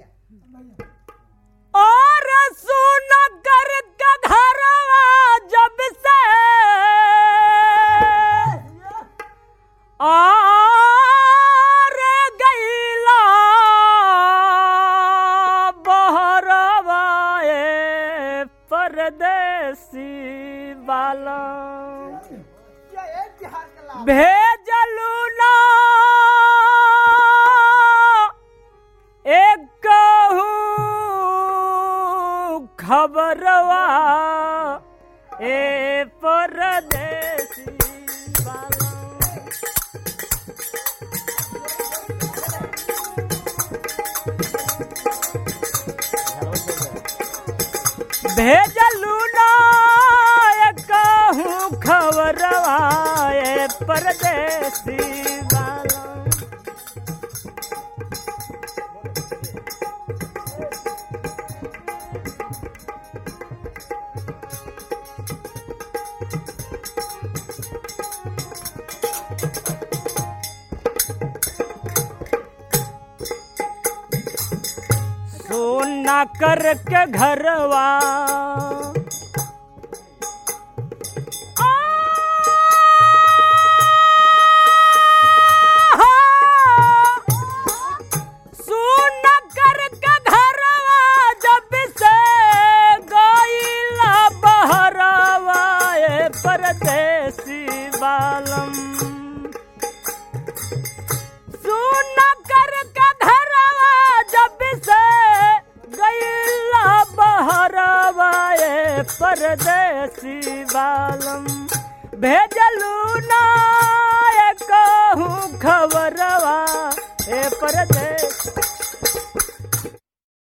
और सुन कर के घरवा जब से और गईला बहरवा ए परदेसी बाला भेजलू ना एक खबरवा ए परदेसी बाला भेजलू ना कहूँ खबरवा ए परदेसी बाला सोना करके घरवा सुन करके घरवा जब से गईला बहरवा ए परदेसी बालम सुन कर के घरवा जब से गईला बहरवा ए परदेसी बालम भेजलू ना कहूँ खबरवा ए परदेसी